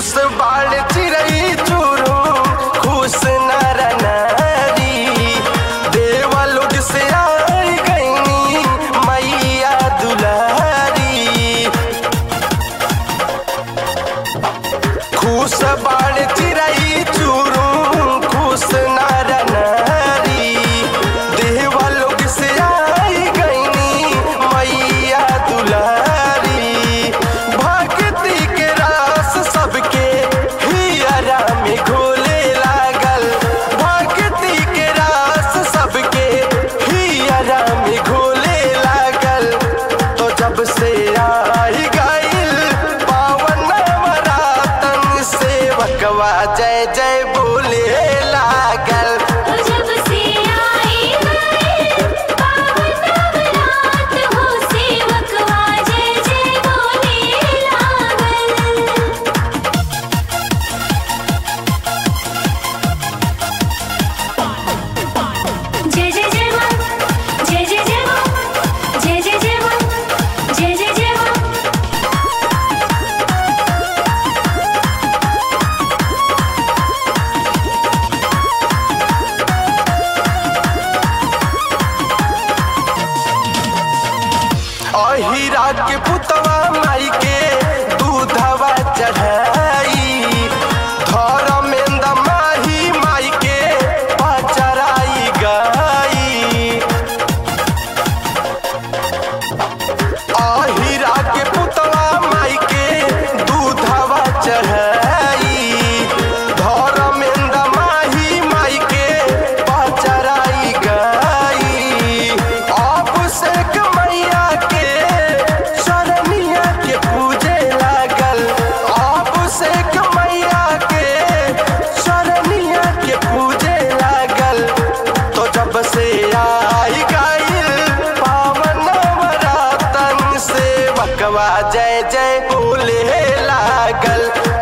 खुश बाड़ चिड़ई चूरू खुश नर नारी देवलोक से आई गईनी मैया दुलारी खुश बाड़ चिड़ई चूरू खुश नर नारी देवलोक से आई गईनी मैया दुलारी भक्ति के रास सबके हियरा में घोले लागल भक्ति के रास सबके हियरा में घोले लागल तो जब से आई गईल पावन नवरातन सेवकवा जय जय बोले लागल तो जब से आई गए पावन नवरात हो सेवकवा जय जय बोले लागल जय जय जय मां जय जय जय मां जय जय जय मां जय जय जय मां अहिरा के पुतवा माई के दूधवा चढ़ाई धर्मेंद्र माही माई के पचराई गई अहिरा के पुतवा माई के दूधवा चढ़ाई धर्मेंद्र माही माई के पचराई गई अभिषेक मैया के शरणिया के पूजे लागल अभिषेक मैया के शरणिया के पूजे लागल तो जब से आई गईल पावन नवरातन से बकवा जय जय बोले लागल